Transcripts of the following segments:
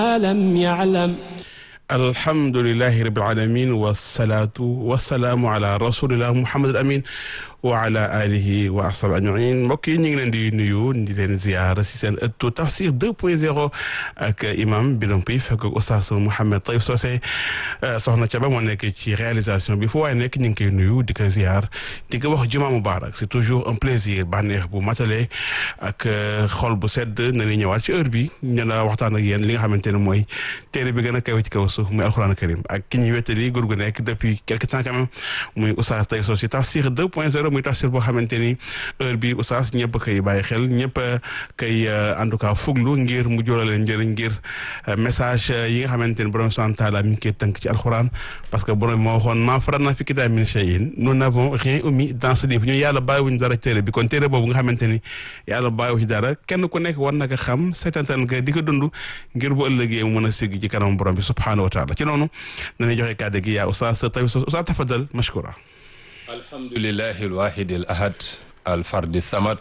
لم يعلم alhamdulilahi rabil alamin wasalaatu wasalaamu ala rasulillah muhammad al amin wa ala alihi wa ashabi ajmain mbokk yi ñu ngi leen di nuyu di leen ziar si seen ëttu tafsir 2 point 0 ak imam Birame Pouy fekk ak oustaz Mouhamed Taïb Socé soxna Thiaba moo nekk ci réalisation bi fu waaye nekk ñu ngi koy nuyu di ko ziar di ko wax juma mubarak c'est toujours un plaisir bànneex bu matale ak xol bu sedd na ni ñëwaat ci heure bi ñu la waxtaan ak yéen li nga xamante ne mooy téere bi gën a kawe ci kaw suuf muy alxuraan karim ak ki ñuy wettali góor gu nekk depuis quelque temps quand même muy oustaz Taïb Socé tafsir 2 point 0 muy tafsir boo xamante ni heure bi oustaz ñëpp koy bàyyi xel ñëpp koy en tout cas fuglu ngir mu jóola leen njëriñ ngir message yi nga xamante ni borom subhanahu taala mi ngi koy tënk ci alxuraan parce que borom moo waxoon maa faratnaa fi kitaab min shay'in nous n'avons rien omis dans ce livre ñu yàlla bàyyiwuñu dara téere bi kon téere boobu nga xamante ni yàlla bàyyiwu ci dara kenn ku nekk war na ko xam seetantal nga di ko dund ngir bu ëllëgee mu mën a sigg ci kanam borom bi subhanahu wa taala ci noonu dañuy joxe kàddu gi yaa oustaz Taïb Socé oustaz tafadal mashkura alhamdulillahi alwahidi al ahad alfardi samad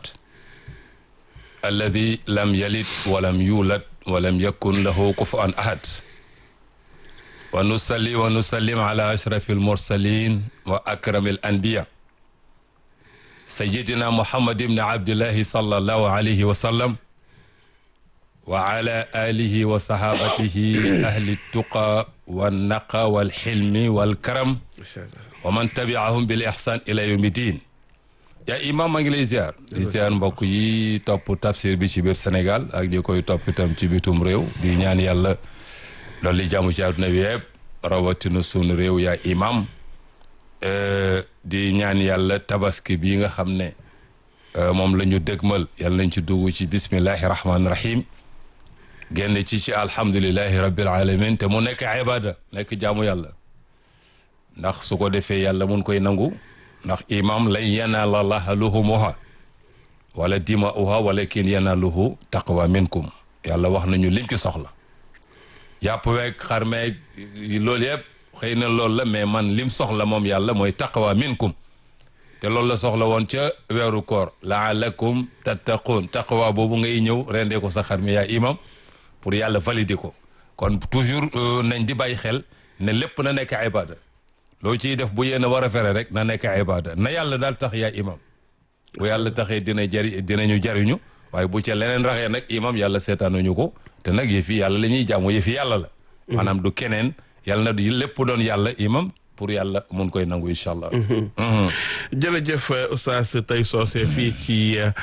alladi lam yalid walam yulad walam yakun lahu kufuwan ahad wa nusalli wa nusallim ala ashrafi almursalin wa akrami alanbiya sayidina muhammad ibni abdillahi sallallahu alayhi wa sallam wa ala alihi wa sahabatihi ahli tuqa wannaqa walxilmi walkaram wa man tabiahum bil ihsan ila yawmi din yaa imam maa ngi lay ziar di ziar mbokk yi topp tafsir bi ci biir Sénégal ak di koy topp itam ci bitum réew di ñaan yàlla loolu li jàmm ci àdduna bi yëpp rawatina sunu réew yaa imam di ñaan yàlla tabaski bi nga xam ne moom la ñu dëgmal yàlla nañ ci dugg ci bismillahi rahmaani rahim génn ci ci alhamdulillahi rabbil alamin te mu nekk ibada nekk jaamu yàlla ndax su ko defee yàlla mun koy nangu ndax imam lan yanaala llaha luhumuha wala dima'uha walakin yanaaluhu taqwa minkum yàlla wax nañu lim ci soxla yàpp weeg xar meeg loolu yëpp xëy na loolu la mais man lim soxla moom yàlla mooy taqwa minkum te loolu la soxla woon ca weeru koor laalakum tattaqun taqwa boobu ngay ñëw rendee ko sa xar mi yaa imam pour yàlla valider ko kon toujours nañ di bàyyi xel ne lépp na nekk ibada loo ciy def bu yéen a war a fere rek na nekk ibada na yàlla daal tax yaa imam bu yàlla taxee dina jari dinañu jariñu waaye bu ca leneen raxee nag imam yàlla seetaanuñu ko te nag yëfi yàlla la ñuy jaamu yëfi yàlla la maanaam du keneen yàlla na du lépp doon yàlla imam pour yàlla mun koy nangu incha allah. jërëjëf oustaz Taïb Socé fii ci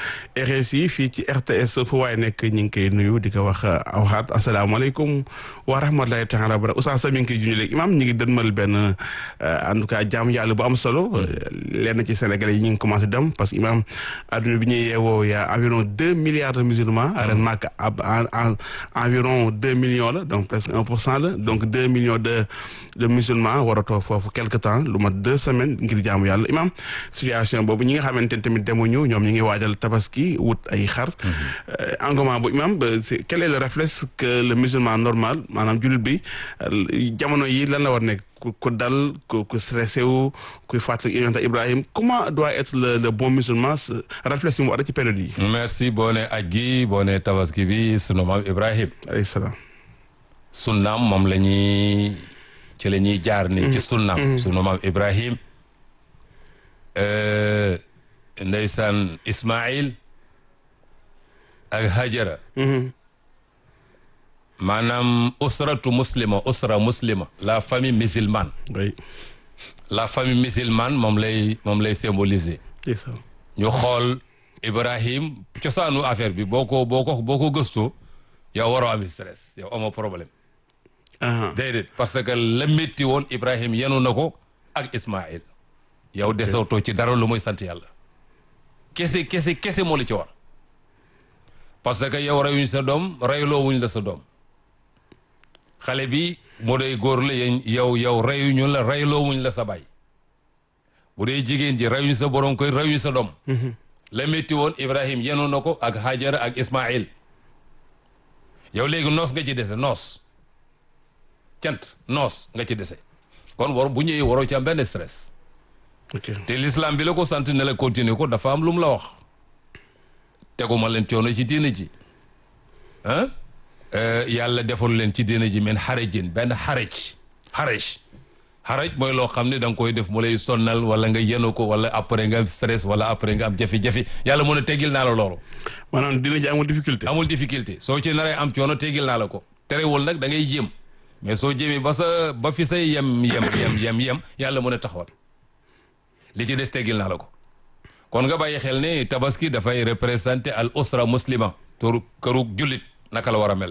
RSI fii ci RTS fu waaye nekk ñu ngi koy nuyu di ko wax waxaat asalaamaaleykum wa rahmatulahi taala wa barakatuh oustaz mi ngi koy junj léegi imam ñu ngi dënmal benn en tout cas jaamu yàlla bu am solo. lenn ci Sénégalais yi ñu ngi commencé dem parce que imam adduna bi ñuy yeewoo y' a environ deux milliards de musulmans. ren màkk ab environ deux millions la donc presque un pour cent la donc deux millions de de musulmans war a toog foofu quelque temps lu mat deux semaines ngir jaamu yàlla imam situation boobu ñi nga xamante ne tamit demuñu ñoom ñi ngi waajal tabaski wut ay xar engouement bu imam quel est le réflexe que le musulman normal maanaam jullit bi jamono yi lan la war nekk ku dal ku ku stressé wu kuy fàttali yonent Ibrahim comment doit être le le bon musulman réflexe yi mu war a ci période yi merci boo ne aj gi boo ne tabaski bi sunu maam Ibrahim alayhi salaam sunnaam moom la ñuy ci la ñuy jaar ni ci sunnaam sunu maam Ibrahim ndeysaan Ismaïl ak Hajara maanaam usratu muslima usra muslima la famille musulmane oui la famille musulmane moom lay moom lay symboliser ñu xool Ibrahim cosaanu affaire bi boo ko boo ko boo ko gëstoo yow waroo am stress yow amoo problème déedéet parce que la métti woon Ibrahim yenu na ko ak Ismaïl yow desewtoo ci dara lu muy sant yàlla kese kese kese moo la ci war parce que yow reyuñ sa doom reyloo wuñ la sa doom xale bi moo day góor la yow yow reyuñu la reyloo wuñ la sa baay bu dee jigéen ji reyuñ sa borom koy reyuñ sa doom la métti woon Ibrahim yenu na ko ak Hajara ak Ismaïl yow léegi noos nga ci dese noos cant noos nga ci dese kon war bu ñëwee waroo ci am benn stress te l'islam bi la ko sant ne la continuer ko dafa am lu mu la wax teguma leen coono ci diine ji ah yàlla defal leen ci diina ji men xarajin benn xaraj xaraj xaraj mooy loo xam ne da nga koy def mu lay sonnal wala nga yenu ko wala après nga am stress wala après nga am jafe-jafe yàlla mën a teggil naa la loolu maanaam dina ji amul difficulté. amul difficulté soo ci naree am coono teggil naa la ko terewul nag da ngay jéem mais soo jéemee ba sa ba fi say yem yem yem yem yem yàlla mën a taxawal li ci des teggil naa la ko kon nga bàyyi xel ne tabaski dafay représenter al usra muslima tur këru jullit naka la war a mel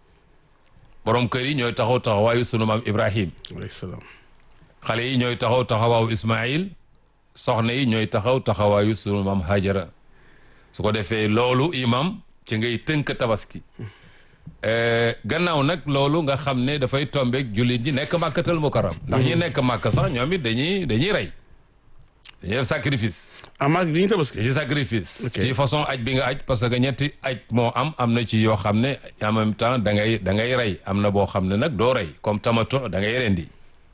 borom kër yi ñooy taxaw taxawaayu sunu maam Ibrahim alayhi salaam. xale yi ñooy taxaw taxawaayu Ismaïl soxna yi ñooy taxaw taxawaayu sunu maam Hajara su ko defee loolu imam ci ngay tënk tabaski gannaaw nag loolu nga xam ne dafay tombeek jullit ñi nekk màkkatal mukarram ndax ñi nekk màkk sax ñoom it dañuy dañuy rey dañuy def sacrifice ah maa ngi tabaski. ci sacrifice Ok. ci façon aj bi nga aj parce que ñetti aj moo am am na ci yoo xam ne en même temps da ngay da ngay rey am na boo xam ne nag doo rey comme tamato da ngay rendi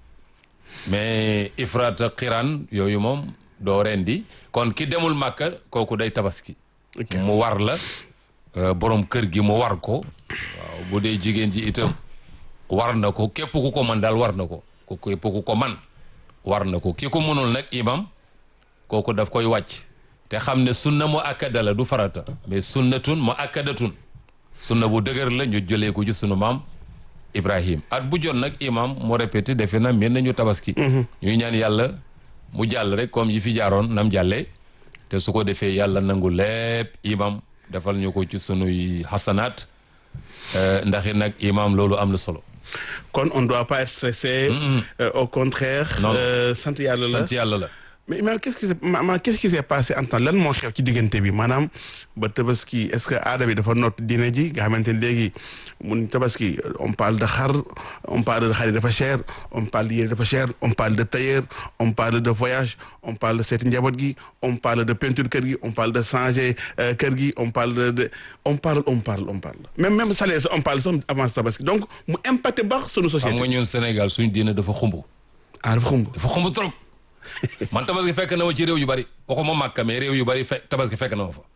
mais ifrat xiran yooyu moom doo rendi kon ki demul màkka kooku day tabaski Ok. mu war la euh, borom kër gi mu war ko waaw bu dee jigéen ji itam war na ko képp ku ko man daal war na ko ku képp ku ko man war na ko ki ko mënul nag imam kooku daf koy wàcc te xam ne sunna mu akkada la du farata mais sunnatun mu akkadatun sunna bu dëgër la ñu jëlee ko ci sunu maam Ibrahim at bu jot nag imam mu répété defe na mel nañu tabaski ñuy ñaan yàlla mu jàll rek comme yi fi jaaroon nam jàllee te su ko defee yàlla nangu lépp imam defal ñu ko ci sunuy xasanaat euh, ndax it nag imam loolu am na solo kon on doit pas être stressé. Euh, au contraire. Non. euh, sant yàlla la. sant yàlla la mais mais qu'est-ce qui s'est ma- ma- qu'est-ce qui s'est passé en temps lan moo xew ci diggante bi maanaam ba tabaski est-ce que aada bi dafa noot diine ji nga xamante ne léegi mun tabaski on parle de xar on parle de xar yi dafa cher on parle de yére dafa cher on parle de tailleur on parle de voyage on parle de seeti njaboot gi on parle de peinture kër gi on parle de changer euh, kër gi on parle de, de on parle on parle on parle même même salaire sax on parle sax avant tabaski donc mu impacté baax sunu xam nga société ñun Sénégal suñ diine dafa xumb ah dafa xumb dafa xumb trop man tabaski fekk na ma ci réew yu bari waxuma Màkka mais réew yu bari fekk tabaski fekk na ma fa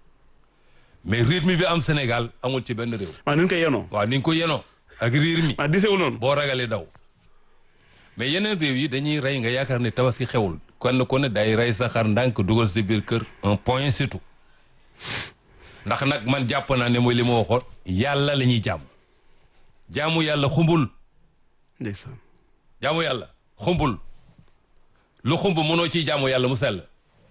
mais rythme bi am Sénégal amul ci benn réew maa ni ñu koy yenoo waaw ni nga ko yenoo ak riir mi maa disewul noonu boo ragalee daw mais yeneen réew yi dañuy rey nga yaakaar ne tabaski xewul kenn ku ne day rey sa xar ndànk dugal si biir kër un point surtout ndax nag man jàpp naa ne mooy li ma waxoon yàlla la ñuy jaamu jaamu yàlla xumbul ndeysaan jaamu yàlla xumbul lu xumb mënoo ciy jaamu yàlla mu sell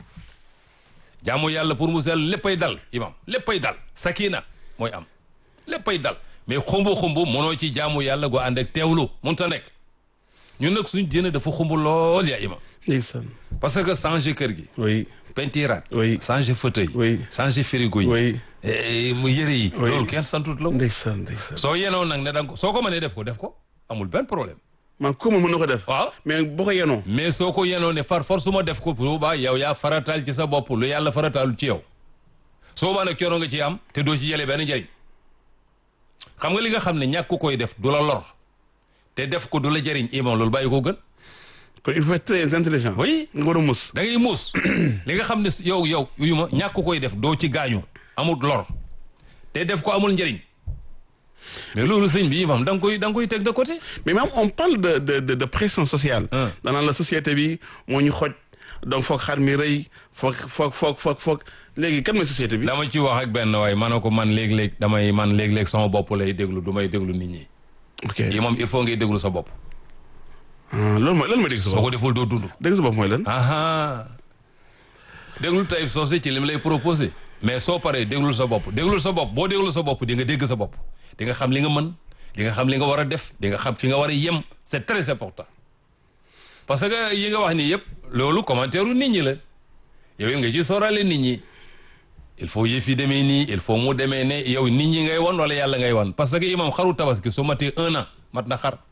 jaamu yàlla pour mu sell léppay dal imam léppay dal sakina mooy am léppay dal mais xumbu xumbu mënoo ci jaamu yàlla gu ànd ak teewlu mënut a nekk ñun nag suñ diine dafa xumbu lool yaa imam ndeysaan parce que changer kër gi oui pentiraat Oui. changer fauteuil Oui. changer frigo yi oui eh, mu yëre yi Oui. loolu kenn santut la ndeysaan ndeysaan soo yenoo nag ne danga ko soo ko mënee def ko def ko amul benn problème man ko mën na ko def waaw mais boo ko yenoo mais soo ko yenoo ne far force ma def ko boobaa yow yaa farataal ci sa bopp lu yàlla farataalu ci yow soo baa nag coono nga ci am te doo ci jëlee benn njëriñ xam nga li nga xam ne ñàkk koy def du la lor te def ko du la jëriñ imam loolu bàyyi ko gën kon il faut être très intelligent oui nga war a mus da ngay muus li nga xam ne yow yow yu ma ñàkk koy def doo ci gaañu amul lor te def ko amul njëriñ mais loolu sëñ bi imam da nga koy da nga koy teg de côté mais même on parle de de de, de pression sociale Hein. danaan la société bi moo ñu xoj donc foog xar mi rëy foog foog foog foog foog léegi kan mooy société bi dama ci wax ak benn waaye ma ne ko man léeg-léeg damay man léeg-léeg sama bopp lay déglu du may déglu nit ñi ok yi moom il faut ngay déglu sa bopp ah loolu mooy lan mooy dégg sa soo bopp ko deful doo dund dégg sa bopp mooy lan aha déglu Taïb Socé ci lim lay proposé mais soo paree déglul sa bopp déglul sa bopp boo déglul sa bopp di nga dégg sa bopp di nga xam li nga mën di nga xam li nga war a def di nga xam fi nga war a yem c'est très important parce que yi nga wax nii yëpp loolu commentaire u nit ñi la yow it nga ci sóoraale nit ñi il faut yëf yi demee nii il faut mu demee ne yow nit ñi ngay won wala yàlla ngay won parce que imam xaru tabaski su matee un an mat na xar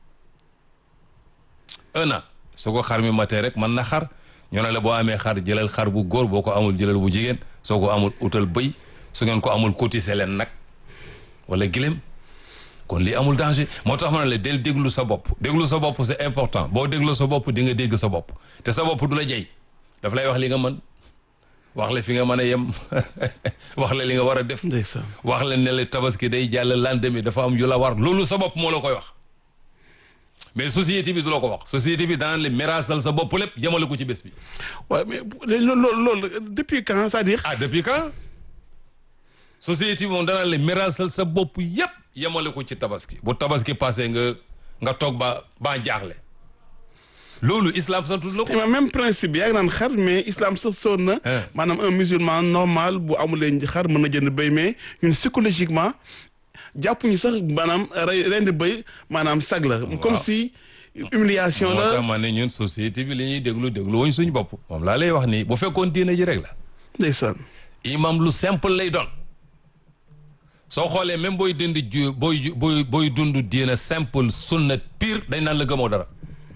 un an su ko xar mi matee rek man na xar ñu ne la boo amee xar jëlal xar bu góor boo ko amul jëlal bu jigéen soo ko amul utal bëy su ngeen ko amul cotiser leen nag wala gilem kon lii amul danger moo tax ma ne la del déglu sa bopp déglu sa bopp c'est important boo déglu sa bopp di nga dégg sa bopp te sa bopp du la jey daf lay wax li nga mën wax la fi nga mën a yem wax la li nga war a def ndeysaan wax la ne la tabaski day jàll lendemain dafa am yu la war loolu sa bopp moo la koy wax mais société bi du la ko wax société bi daan la mérasal sa bopp lépp jëmale ko ci bés bi waaw mais loolu loolu loolu depuis quand c'est-à-dire ah depuis quand société bi moom danaan la mérasal sa bopp yépp yemale ko ci tabaski bu tabaski passé nga nga toog ba ba jaaxle loolu islam santul la ko mais même principe bi yaa ngi naan xar mais islam sa soon na Hein. maanaam un musulman normal bu amuleen xar mën na jënd béy mais ñun psychologiquement jàppuñu sax maanaam rey rendi béy maanaam sag la comme si humiliation moo tax la ma ne ñun société bi li ñuy déglu déglu wuñ suñu bopp moom laa lay wax nii bu fekkoon diine ji rek la ndeysaan imam lu simple lay doon soo xoolee même booy dund ju booy ju- booy booy dund diine simple sunna pire dañ naan la gëmoo dara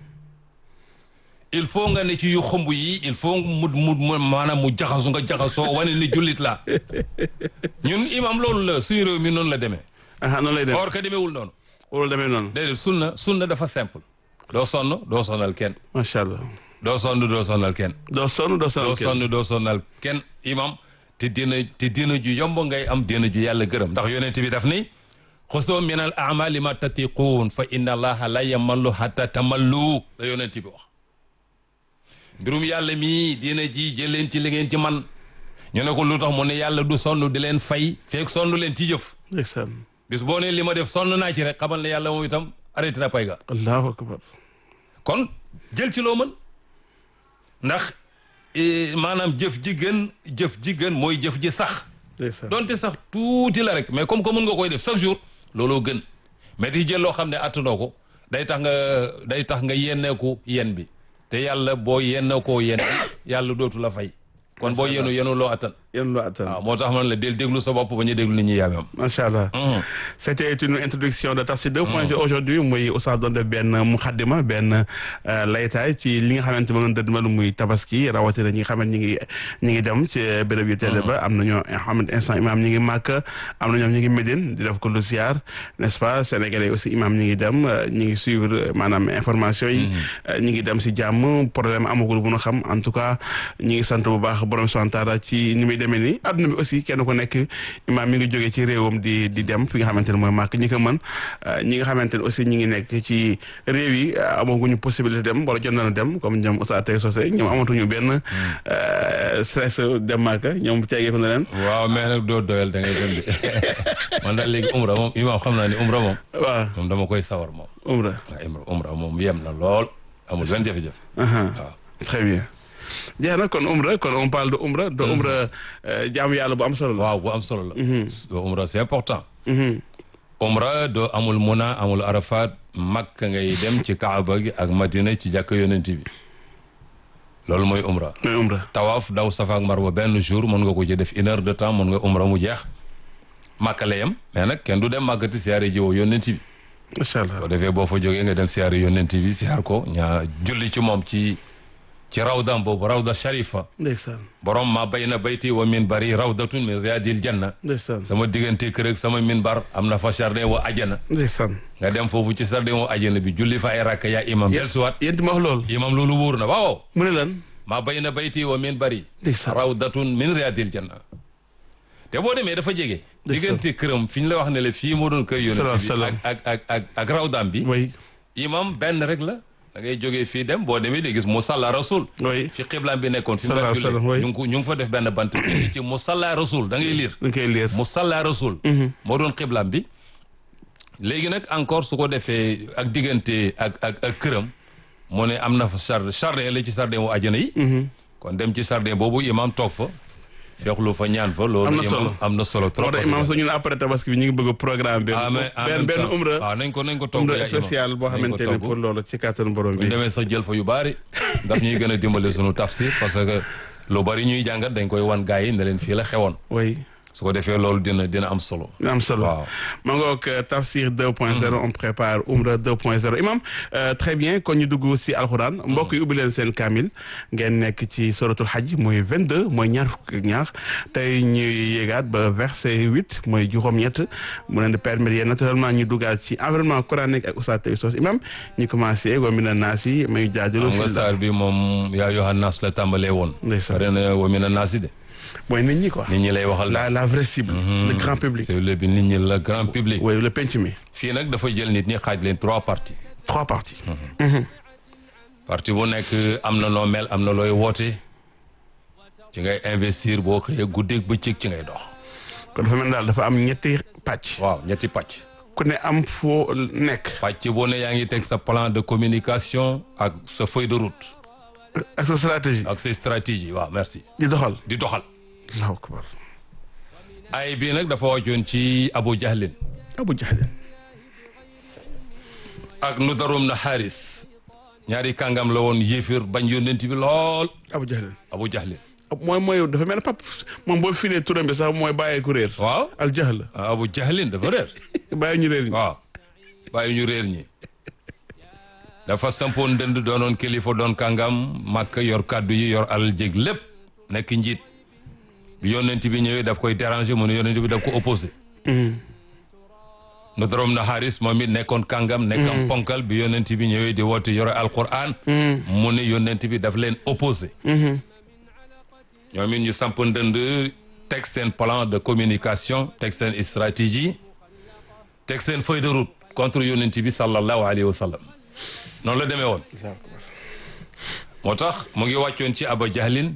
il faut nga ne ci yu xumb yi il faut mu mu mu maanaam mu jaxasu nga jaxasoo wane ni jullit la ñun imam loolu la suñu réew mi noonu la demee aha noonu lay def or que demeewul noonu loolu demee noonu déedéet sunna sunna dafa simple doo sonn doo sonal kenn macha allah doo sonn doo sonal kenn doo sonn doo sonal doo kenn sonn doo sonnal kenn imam te dina te dina ju yomb ngay am dina ju yàlla gërëm ndax yonent bi daf ni xusoo min al amali ma tatiquun fa inna allaha la yamallu hatta tamallu la yonent bi wax mbirum yàlla mii dina ji jël leen ci li ngeen ci man ñu ne ko lu tax mu ne yàlla du sonn di leen fay feek sonn leen ci jëf ndeysaan bis boo ne li ma def sonn naa ci rek xamal ne yàlla moom itam arrêté na pay ga allahu akbar kon jël ci loo mën ndax eh, maanaam jëf ji gën jëf ji gën mooy jëf ji sax ndeysaan donte sax tuuti la rek mais comme que mën nga koy def chaque jour looloo gën mais di jël loo xam ne attanoo ko day tax nga day tax nga yenneeku yen bi te yàlla boo yenneekoo yen bi yàlla dootu la fay kon boo yenu yenu loo attan yéen loo attan waaw moo tax man la del déglu sa bopp ba ñu déglu nit ñi yaamam macha allah c'était une introduction de Tafsir 2.0 aujourd'hui muy Oustaz doon def benn muxaddima benn euh, laytaay ci li nga xamante moom la dëdmal muy tabaski rawatina ñi nga xamante ñi ngi ñi ngi dem ci béréb yu tedd ba am na ñoo xamante instant imam ñi ngi màkk am na ñoom ñi ngi Médine di def ko lu siyaar n'est-ce pas sénégalais aussi imam ñi ngi dem euh, ñi ngi suivre euh, maanaam information yi euh, ñi ngi dem si jàmm problème amagul bu nu xam en tout cas ñi ngi sant bu baax borom subhanahu wa taala ci ni muy demee nii adduna bi aussi kenn ku nekk imaam mi ngi jógee ci réewam di di dem fi nga xamante ne mooy màkk ñi ko mën ñi nga xamante ne aussi ñi ngi nekk ci réew yi amaguñu possibilité dem wala jot nañu dem comme ñoom Oustaz Tey Socé ñoom amatuñu benn stress dem màkk ñoom tegeeku na leen waaw mais nag doo doyal da ngay dem de man daal léegi umra moom imaam xam naa ni umra moom waaw moom dama koy sawar moom umra waaw umra umra moom yem na lool amul benn jafe-jafe waaw très bien jeex na kon umra kon on parle de umra de umra jaamu yàlla bu am solo la waaw bu am solo la doo umra c'est important umra doo amul muna amul arafat makka ngay dem ci kaaba gi ak madina ci jàkk yonent bi loolu mooy umra mooy umra tawaaf daw safa ak marwa benn jour mën nga ko ci def une heure de temps mën nga umra mu jeex makka la yem mais nag kenn du dem màggati siyaare jiwoo yonent bi macha allah boo defee boo fa jógee nga dem siyaare yonent bi siyaar ko ñaa julli ci moom ci ci rawdam boobu rawda sharifa ndeysaan borom ma bayna bayti wa minbari rawdatun min riyadil janna ndeysaan sama diggante kër ak sama minbar am na fa jardin wa ajana ndeysaan nga dem foofu ci jardin wa ajana bi julli fa ay rakka yaa imam dellusiwaat yéen ma wax loolu imam loolu wóor na waaw mu ne lan ma bayna bayti wa minbari ndeysaan rawdatun min riyadil janna te boo demee dafa jege diggante këram fi ñu la wax ne la fii moo doon kër yonent bi salaam. ak ak ak ak ak rawdam bi way imam benn rek la da ngay jógee fii dem boo demee di gis musalla rasul way fi xiblaam bi nekkoon fi mu Sallallahu daan alayhi wa sallam, jullee ñu ngi ko ñu ngi fa def benn bant bi ci musalla rasul da ngay liir dañ koy leer musalla rasul moo doon xiblaam bi léegi nag encore su ko defee ak diggante ak ak ak këram mu ne am na fa jardin jardin la ci jardin wu àjjana yi kon dem ci jardin boobu imam toog fa feexlu fa ñaan fa loolu Am na imam solo. am na solo trop moo tax imam sax ñun après tabaski bi ñu ngi bëgg a programme benn ah mais en benn même benn temps- umra waaw nañ ko nañ ko togg umra yaa imam. spécial boo Nañ ko xamante ne togg. pour loolu ci kàttan borom bu bi ñu demee sax jël fa yu baari daf ñuy gën a dimbale sunu tafsir parce que lu bari ñuy jàngat dañ koy wan gars yi ne leen fii la xewoon way su ko defee loolu dina dina am solo am solo waaw ma ngoog tafsir 2.0 on prépare umra 2.0 imam euh, très bien kon ñu dugg si alxuraan mbokk yi ubbi leen seen kaamil ngeen nekk ci suratul hajj mooy 22 mooy ñaar fukk ak ñaar tey ñuy yéegaat ba verset 8 mooy juróom-ñett mu leen di permettre yéen naturellement ñu duggaat ci environnement coranique ak Oustaz Tey Socé imam ñu commencé wa mina naas yi may jaajëlu xam nga saar bi moom yaa yohan naas la tàmbalee woon Ndeysaan. pare na wa mina naasi de mooy nit ñi quoi. nit ñi lay waxal. la la vraie cible. le grand public. c'est le bi nit ñi la grand public. oui le penc mi. fii nag dafa jël nit ñi xaaj leen trois parties. trois parties. partie bu nekk am na noo mel am na looy woote ci ngay investir boo xëyee guddeeg bëccëg ci ngay dox. kon dafa mel ni daal dafa am ñetti pàcc. waaw ñetti pàcc. ku ne am foo nekk. pàcc boo ne yaa ngi teg sa plan de communication ak sa feuille de route. ak sa stratégie. ak sa stratégie waaw merci. di doxal. di doxal. allahu akbar. ay bii nag dafa wàccoon ci Abu Jahlin Abu Jahlin. ak Nudarum na Haris ñaari kàngam la woon yéefir bañ yónnent bi lool Abu Jahlin. Abu Jahlin mooy mooy dafa mel ne pap moom boo filee turam bi sax mooy bàyyee ku réer. waaw al jahl. Abu Jahlin dafa réer bàyyi ñu réer ñi. waaw bàyyi ñu réer ñi dafa sampoon dënd doonoon kilifa doon kàngam màkk yor kàddu yi yor alal jég lépp nekk njiit bi yónnent bi ñëwee daf koy déranger mu ne yónnent bi daf ko opposé Nudarum na Haris moom it nekkoon kàngam nekkam ponkal bi yónnent bi ñëwee di woote yore alquran mu ne yónnent bi daf leen opposé ñoom it ñu samp ndënd teg seen plan de communication teg seen stratégie teg seen feuille de route contre yónnent bi sallallahu alayhi wa sallam noonu la demee woon moo tax mu ngi wàccoon ci Aba Jahlin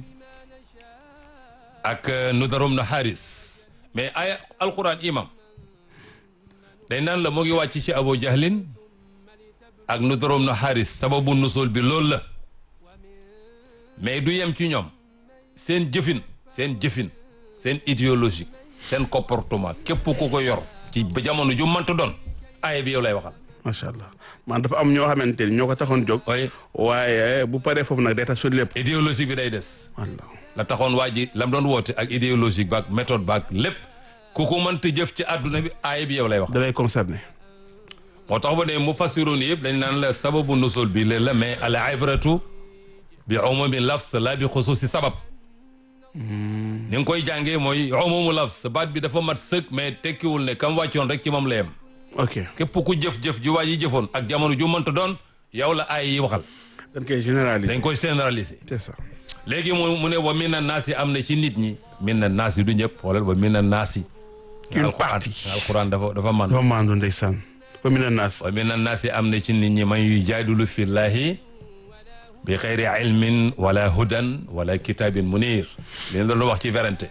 ak Nudarum na Haris mais ay alquran imam day naan la mu ngi wàcc ci Abu Jahlin ak Nudarum na Haris sababu nusul bi loolu la mais du yem ci ñoom seen jëfin seen jëfin seen idéologique seen comportement képp ku ko yor ci ba jamono ju mënta doon aaya bi yow lay waxal macha allah man dafa am ñoo xamante ni ñoo ko taxoon jóg. waaye waaye bu paree foofu nag day tax suñu lépp. idéologique bi day des walla la taxoon waa ji lam doon woote ak idéologique baak méthode baak lépp ku ko mënta jëf ci àdduna bi aaya bi yow lay wax da lay concerné. moo tax ba ne mu fassiroon yëpp dañ naan la sababu nusul bi leen la mais al ibratu bi umumi lafs la bi xusuusi sabab ni nga koy jàngee mooy umumu lafs baat bi dafa mat sëkk mais tekkiwul ne kam wàccoon rek ci moom la yem ok képp ku jëf-jëf ju waa ji jëfoon ak jamono ju mënta doon yow la ay yi waxal dañ koy généraliser. dañ koy généraliser c'est ça. léegi mu mu ne wa min na naas yi am na ci nit ñi min na naas yi du ñëpp xoolal wa min na naas yi Une alquran partie. alquran dafa dafa man dafa maandu ndeysaan. wa mina naas. wa min na naas yi am na ci nit ñi man yuy jaadulu fillahi bi xayri ilmin wala hudan wala kitabin munir li ñu doon wax ci werante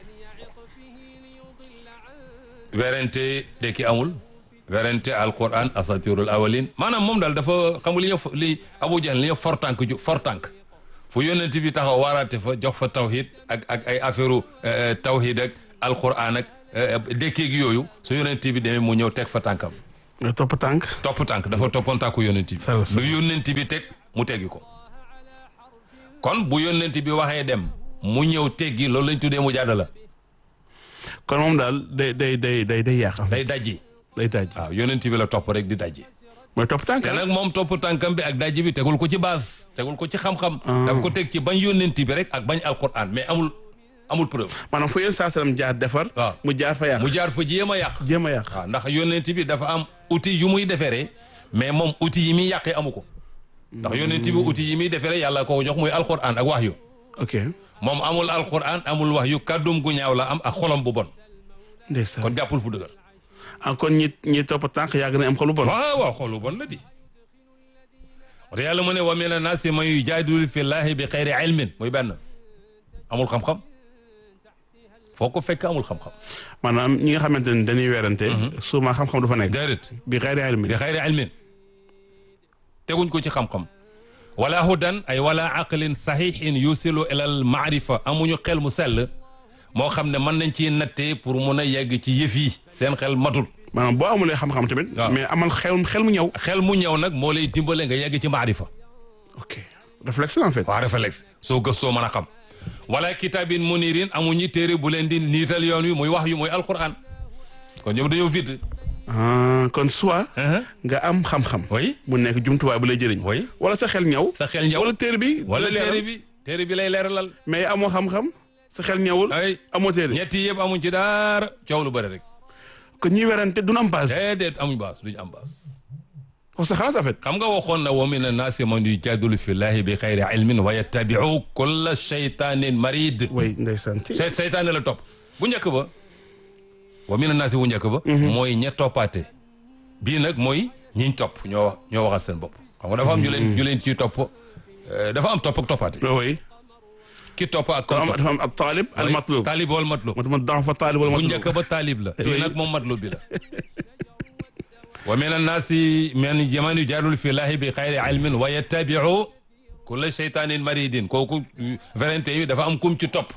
werante dekki amul werante alquran asatirul awalin maanaam moom daal dafa xamul li ñu li Abu Jahl li ñu fortànk ju fortànk fu yónnent bi taxaw waaraate fa jox fa tawhid ak ak ay affaire tawhid ak alquran ak dekkeeg yooyu su yónnent bi demee mu ñëw teg fa tànkam nga topp tànk. topp tànk dafa toppoon tànku yónnent bi Sala sala. lu yónnent bi teg mu teggi ko kon bu yónnent bi waxee dem mu ñëw teggi loolu lañ tuddee mu jaada la kon moom daal day day day day day yàq. day dajji day daj. waaw yónnent bi la topp rek di dajji mooy topp tànk. te nag moom topp tànkam bi ak dajji bi tegul ko ci base tegul ko ci xam-xam daf ko teg ci bañ yónnent bi rek ak bañ alquran mais amul amul preuve maanaam fu yéen saa salaam jaar defar. waaw. mu jaar fa yàq. mu jaar fa jéem a yàq jéem a yàq. waaw ndax yónnent bi dafa am outil yu muy deferee mais moom outil yi muy yàqee amu ko ndax yónnent bi outil yi muy deferee yàlla ko jox muy alquran ak wahyu ok. moom amul alquran amul wahyu kàddum gu ñaaw la am ak xolam bu bon ndeysaan. kon jàppul fu dëgër ah kon ñi ñi topp tànk yàgg na am xolu bon. waaw waaw xol bu bon la di wate yàlla mu ne wa mina naasi man yujaadilu fi llaahi bi xayri ilmin muy benn amul xam-xam foo ko fekk amul xam-xam maanaam ñi nga xamante ne dañuy werante. souvent xam-xam du fa nekk. déedéet bi xayri ilmi. bi xayri ilmin teguñ ko ci xam-xam wala hudan ay wala aqlin saxiixin yusilu ilal maarifa amuñu xel mu sell moo xam ne mën nañ ci nattee pour mun a yegg ci yëf yi seen xel matul maanaam boo amulee xam-xam tamit. waaw. mais amal xel xel mu ñëw. xel mu ñëw nag moo lay dimbale nga yegg ci maarifa ok réflexe la en fait. waa réflexe soo gëstoo mën a xam wala kitaabin munirin amuñu téere bu leen di niital yoon wi muy wax yu muy alquran kon ñoom dañoo vide ah kon soit. nga am xam-xam. oui mu nekk jumtuwaay bu lay jëriñ. oui wala sa xel ñëw. sa xel ñëw wala téere bi. wala la leeral. téere bi téere bi lay leeralal mais amoo xam-xam. sa xel ñëwul. ay amoo téere. ñetti yëpp amuñ ci daara coow lu bëri rek kon ñi werante du am base. déedéet amuñ baas duñ am baas parce que xalaas en fait xam nga waxoon na wa mina naasi man yujadilu fillahi bi xayri ilmin wa yattabiu kulla shaytanin marid way ndeysaan ci sey seytaane la topp bu njëkk ba wa mina naasi bu njëkk ba mooy ña toppaate bii nag mooy ñiñ topp ñoo wax ñoo waxal seen bopp xam nga dafa am ñu leen ñu leen ciy topp euh, dafa am topp ak toppaate way ki topp ak kon kon am topp dafa am ab taalib al matlub taalib wal matlub moo tax ma daan fa taalib wal bu matlub njëkk ba taalib la Oui. bii nag moom matlub bi la wa min annaasi man man yujaadilu fi llaahi bi xayri ilmin wa yattabiu kulla shaytanin maridin kooku vingt bi dafa am kum ci topp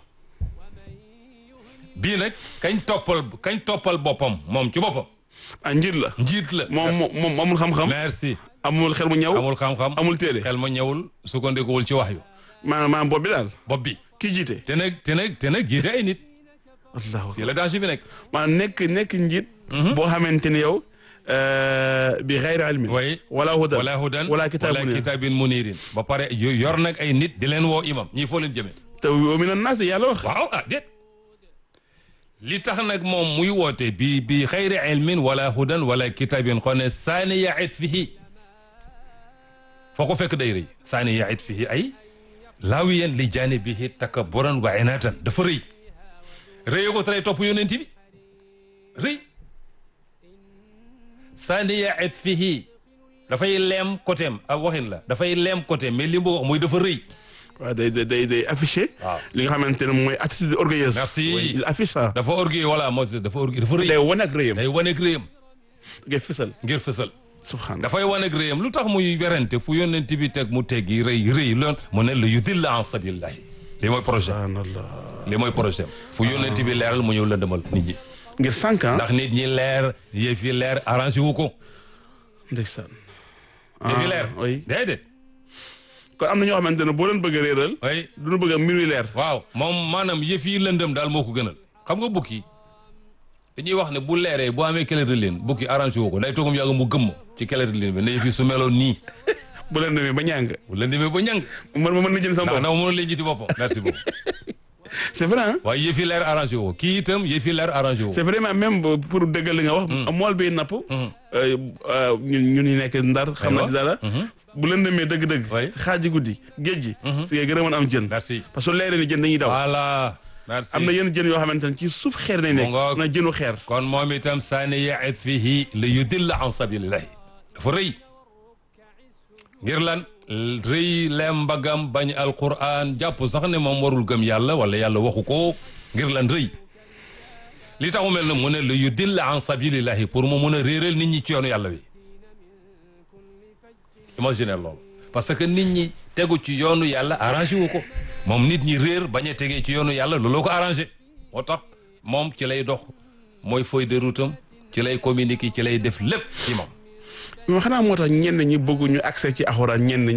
bii nag kañ toppal kañ toppal boppam moom ci boppam ah njiit la njiit la moom moom moom amul xam-xam merci amul xel mu ñëw amul xam-xam amul téere xel ma ñëwul sukkandikuwul ci wax yu maanaam maanaam bopp bi daal bopp bi kii jiite te nag te nag te nag jiite ay nit allahu fii la danger bi nekk maanaam nekk nekk njiit boo xamante ni yow bi xayri ilmin way wala hudan wala hudan wala kitaabun wala munir. kitaabin munirin ba pare yo- yor nag ay nit di leen woo imam ñii foo leen jëmee te wa min annaas yàlla wax waaw ah déet li tax nag moom muy woote bi bi xayri ilmin wala hudan wala kitaabin xone saani yait fihi foo ko fekk day rëy saani yait fihi ay laawiyan li janibihi takabburan wa inatan dafa rëy rëy ko tere topp yonent bi rëy saani yait fihi dafay leem côté am ak waxin la dafay leem côté mais li mu wax mooy dafa rëy waaw day day day day affiché waaw li nga xamante ne mooy attitude orgueilleuse Merci. Oui, il affiche ça dafa orgueil voilà moo dafa orgueil dafa rëy day wane ak rëyam day wane ak réyam ngay fësal ngir fësal subhanallah dafay wane ak réyam lu tax muy werante fu yónnent bi teg mu teggi rëy rëy loon mu ne la yudilla an sabilillahi li mooy projet subhanallah li mooy projet fu yónnent bi leeral mu ñëw lëndëmal nit ñi ngir cinq ans ndax nit ñi leer yëf yi leer arrangé wu ko ndeysaan yëf yi leer oui déedéet kon am na ñoo xamante ne boo leen bëgg a réeral oui duñu bëgg a mbir wi leer waaw moom maanaam yëf yi lëndëm daal moo ko gënal xam nga bukki dañuy wax ne bu leeree bu amee kele de leen bukki arrangé wu ko day toogam yàgg mu gëmm ci kele de leen bi ne yëf yi su meloon nii bu leen demee ba ñàng bu lëndëmee ba ñang man ma mën na jël sama ndax bopp na mënul leen jiti boppam merci beaucoup c'est vrai hein waaye yëf yi leer arrangé wu ko kii itam yëf yi leer arrangé wu ko c'est vraiment même ba- pour dëggal li nga wax mool bi napp euh, euh, ñun ñun ñu nekk ndar xam na ci dara bu leen demee dëgg-dëgg Oui. xaaji guddi géej gi si ngay gën a mën a am jën merci parce que leeree ni jën dañuy daw voilà merci am na yenn jën yoo xamante ne ci suuf xeer nañ nekk Mu ngoog. na jënu xeer kon moom itam saani yaet fihi li yudilla an sabilillahi dafa rëy ngir lan rëy lem mbagam bañ alquran jàpp sax ne moom warul gëm yàlla wala yàlla waxu ko ngir lan rëy li tax mu mel ne mu ne li yudilla an sabilillahi pour mu mun a réeral nit ñi ci yoonu yàlla wi imaginer loolu parce que nit ñi tegu ci yoonu yàlla arrangé wu ko moom nit ñi réer bañ a tegee ci yoonu yàlla looloo ko arrangé moo tax moom ci lay dox mooy feuille de route am ci lay communiquer ci lay def lépp ci moom mais xanaa moo tax ñenn ñi bëgg ñu accès ci alxuraan ñenn